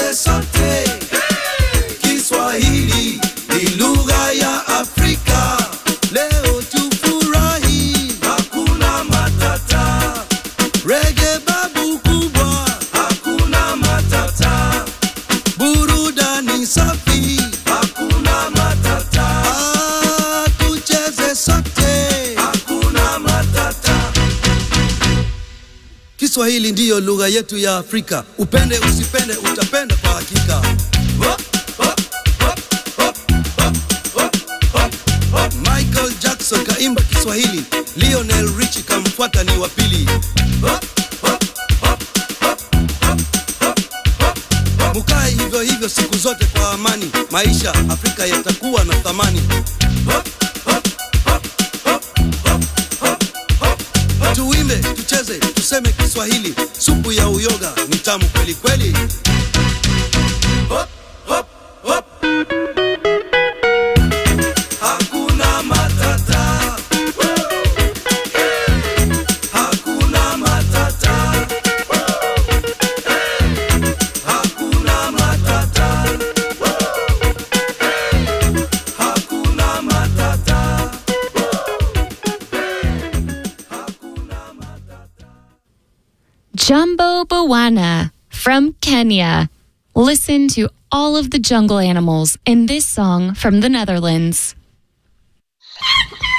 tucheze sote. Kiswahili ni lugha ya Afrika. Leo tufurahi, hakuna matata. Rege babu kubwa, hakuna matata. Burudani safi, hakuna matata. Ah, tucheze sote, hakuna matata. Kiswahili ndiyo lugha yetu ya Afrika. Upende usipende, utapenda kwa hakika. Hop, hop, hop, hop, hop, hop, hop, hop. Michael Jackson kaimba Kiswahili, Lionel Richie kamfuata ni wa pili. Hop, hop, hop, hop, hop, hop, hop, hop. Mukae hivyo hivyo siku zote kwa amani, maisha Afrika yatakuwa na thamani. Hop, hop, hop, hop, hop, hop, hop, hop. Tuimbe, tucheze, tuseme Kiswahili, supu ya uyoga ni tamu kweli kweli. Hop, hop, hop. Hakuna matata. Hakuna matata. Hakuna matata. Hakuna matata. Jumbo Bawana from Kenya. Listen to all of the jungle animals in this song from the Netherlands.